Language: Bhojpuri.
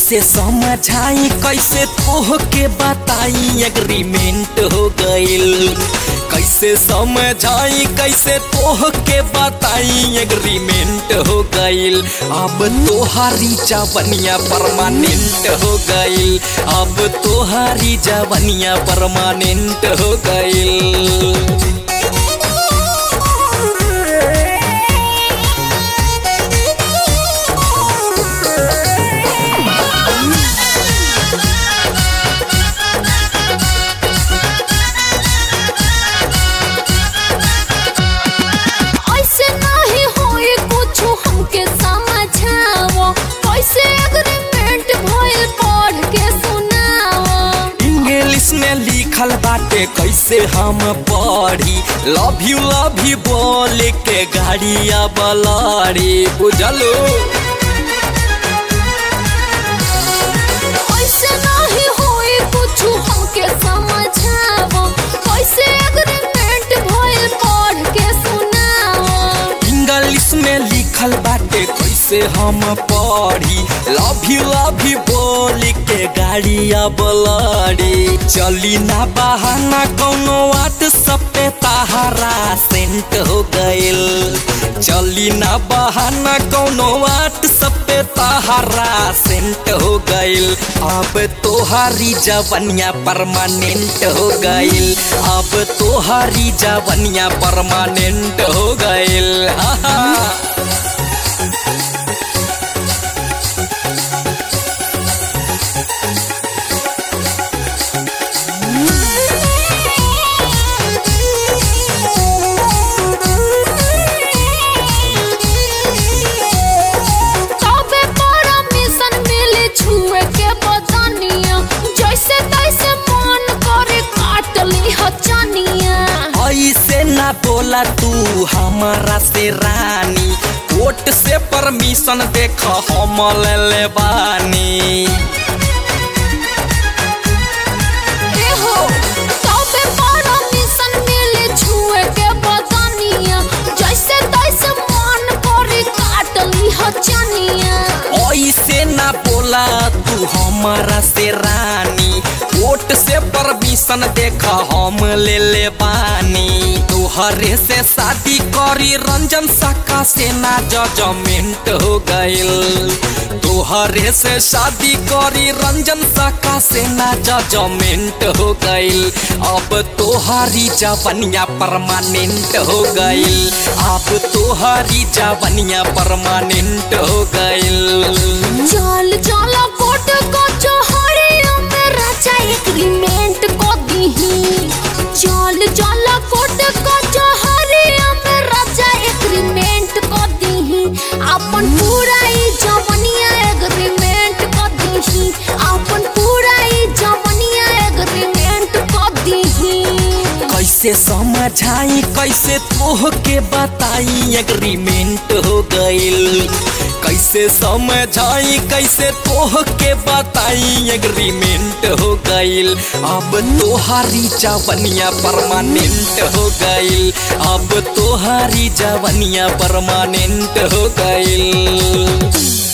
कैसे समझाई कैसे तोह के बताई एग्रीमेंट हो गइल कैसे समझाई कैसे तोह के बताई एग्रीमेंट हो गइल अब तोहारी जवनिया परमानेंट हो गइल अब तोहारी जवनिया परमानेंट हो गइल ऐसे नहीं होए कुछो हमके समझाओ कैसे एग्रीमेंट भइल पढ़ के सुनाओ इंग्लिश में लिखल बाटे कैसे हम पढ़ी लव यू लव यू बोल के गाड़िया बलारी बुझलो ऐसे नहीं होए कुछो हमके समझाओ कैसे एग्रीमेंट भइल पढ़ के सुनाओ इंग्लिश में लिखल बाटे कैसे हम पढ़ी लव यू लव यू बोल के गाड़िया बलारी चली ना बहाना कौनो व्हाट्सएप पे ताहरा सेंट हो गइल चली ना बहाना कौनो व्हाट्सएप पे ताहरा सेंट हो गइल अब तोहारी जवनिया परमानेंट हो गइल अब तोहारी जवनिया परमानेंट हो गइल आहा। तबे परमिशन मिले छुए के बदनिया जैसे तैसे मन करे काट ली हचनिया ऐसे ना बोला तू हमारा से रानी कोर्ट से परमिशन देख हम ले ले बानी ए हो तबे परमिशन मिले छुए के बदनिया जैसे तैसे मन करे काट ली हचनिया ऐसे ना बोला तू हमारा से रानी कोर्ट से परमिशन देख हम ले ले बानी तोहरे से शादी करी रंजन साका से ना जजमेंट हो गइल तोहरे से शादी करी रंजन साका से ना जजमेंट हो गइल अब तोहारी जवनिया परमानेंट हो गइल अब तोहारी जवनिया परमानेंट हो गइल चल चल कोट को चोहरियों में राजा एग्रीमेंट को दीही चल चल कोट को चोहरियों में राजा एग्रीमेंट को दीही अपन पूरा ई जवनिया एग्रीमेंट को दीही अपन पूरा ई जवनिया एग्रीमेंट को दीही कैसे समझाई कैसे तोह के बताई एग्रीमेंट हो गइल कैसे समझाई कैसे तोह के बताई एग्रीमेंट हो गइल अब तोहारी जवनिया परमानेंट हो गइल अब तोहारी जवनिया परमानेंट हो गइल